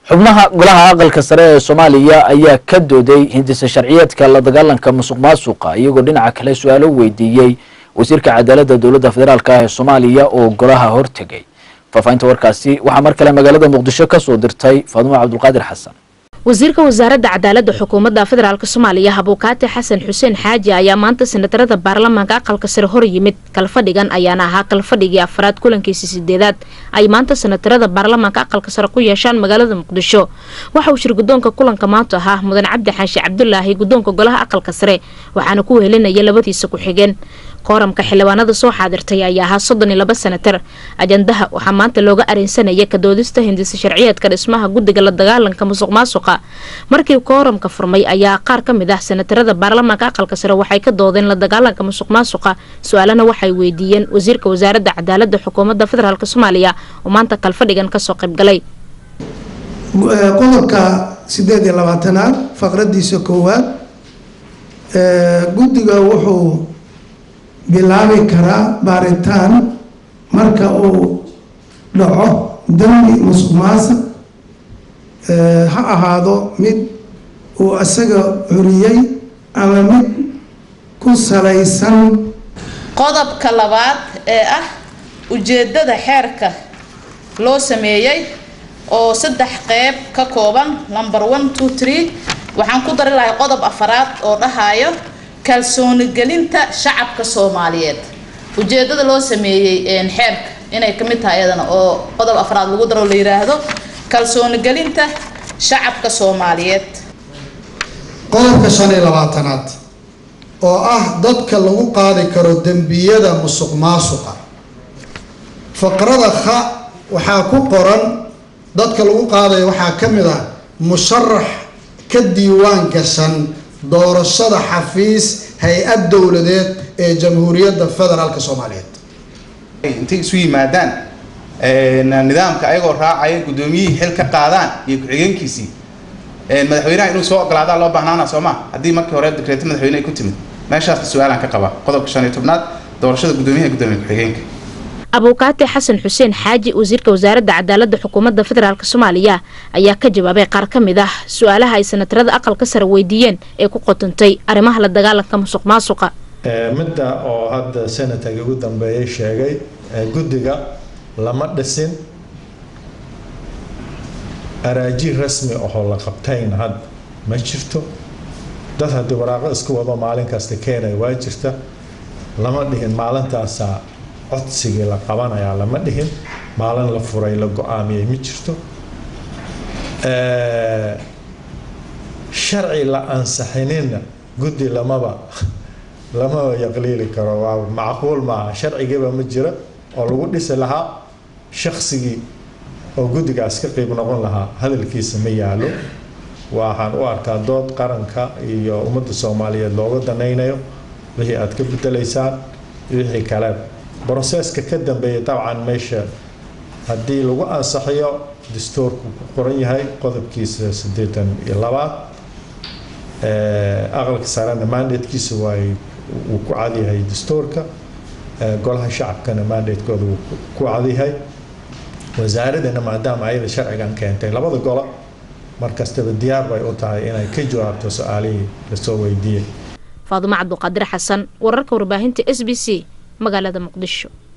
xubnaha golaha aqalka sare ee soomaaliya ayaa ka dooday hindisa sharciyeedka la dagaalanka musuq maasuqa iyagoo dhinaca kale su-aalo weydiiyey wasiirka cadaaladda dowladda federaalk ah ee soomaaliya oo golaha hortegay faahfaahinta warkaasi waxaa mar kale magaalada muqdisho kasoo dirtay faadumo cabdulqaadir xasan wasiirka wasaaradda cadaaladda xukuumadda federaalk soomaaliya habuukaati xasan xuseen xaaji ayaa maanta senatarada baarlamaanka aqalka sare hor yimid kalfadhigan ayaana ahaa kalfadhigii afraad kulankiisi sideedaad ay maanta senatarada baarlamaanka aqalka sare ku yeeshaan magaalada muqdisho waxa uu shir guddoonka kulanka maanta ahaa mudan cabdi xaashi cabdulaahi guddoonka golaha aqalka sare waxaana ku wehelinaya labadiisa ku-xigeen kooramka xildhibaanada soo xaadirtay ayaa ahaa soddon iyo laba senatar ajandaha waxaa maanta looga areensanaya kadoodista hindisa sharciyeedka dhismaha guddiga la dagaalanka musuq maasuqa markii kooramka furmay ayaa qaar ka mid ah senatarada baarlamaanka aqalka sare waxay ka doodeen la dagaalanka musuq maasuqa su-aalana waxay weydiiyeen wasiirka wasaaradda cadaaladda xukuumadda federaalk soomaaliya oo maanta kalfadhigan kasoo qaybgalay qodobka sideed iyo labaatanaad faqradiisa koowaad guddiga wuxuu bilaabi karaa baaritaan marka uu dhaco dambi musuq maasuq ha ahaado mid uu isaga curiyey ama mid ku salaysan qodobka labaad ee ah ujeedada xeerka loo sameeyey oo saddex qeyb ka kooban number one two three waxaan ku dari lahay qodob afaraad oo dhahayo kalsooni gelinta shacabka soomaaliyeed ujeedada loo sameeyey xeerka inay ka mid tahay iyadana oo qodob afraad lagu daro la yiraahdo kalsooni gelinta shacabka soomaaliyeed qodobka shan iyo labaatanaad oo ah dadka lagu qaadi karo dembiyada musuq maasuqa faqrada kha waxaa ku qoran dadka lagu qaadayo waxaa ka mid ah musharax ka diiwaan gashan doorashada xafiis hay-ad dowladeed ee jamhuuriyadda federaalka soomaaliyeed intay isu yimaadaan nidaamka ayagoo raacaya guddoomiyihii xil ka qaadaan iyo ku-xigeenkiisii madaxweynaha inuu soo ogolaadaa loo baahnaana soo ma haddii markii hore dekreeto madaxweyne ay ku timid meeshaasna su-aalaan ka qabaa qodobka shan iyo tobnaad doorashada guddoomiyaha guddoomiye ku-xigeenka abuukaati xasan xuseen xaaji wasiirka wasaaradda cadaaladda xukuumadda federaalk soomaaliya ayaa ka jawaabay qaar ka mid ah su-aalaha ay senatarada aqalka sare weydiiyeen ee ku qotantay arrimaha la dagaalanka musuq maasuqa midda oo hadda senatarka ugu dambeeyay sheegay guddiga lama dhisin araaji rasmi ahoo la qabtayna hadda ma jirto dad haddii waraaqo isku wado maalin kasta keenaya waa jirta lama dhihin maalintaasaa codsigii la qabanayaa lama dhihin maalin la furay la go-aamiyey ma jirto sharci la ansaxinina guddi lamaba lamaba yaqliili karo waa macquul maaha sharcigiiba ma jira oo lagu dhisi lahaa shaksigii oo guddigaas ka qeyb noqon lahaa hadalkiisa ma yaalo waxaan u arkaa dood qaranka iyo ummadda soomaaliyeed looga danaynayo wixii aad ka bedelaysaan wixii kale broseska ka dambeeya dabcan meesha haddii lagu ansaxiyo dastuurku ku qoran yahay qodobkiisa siddeetan iyo labaad aqalka sarena mandatekiisa waay wuu ku cadyahay dastuurka golaha shacabkana mandatekooda wuu ku cadyahay wasaaradana maadaama ayada sharcigan keentay labada golo markastaba diyaar bay u tahay inay ka jawaabto su-aalihii lasoo weydiiyey faadumo cabduqaadir xasan wararka warbaahinta s b c magaalada muqdisho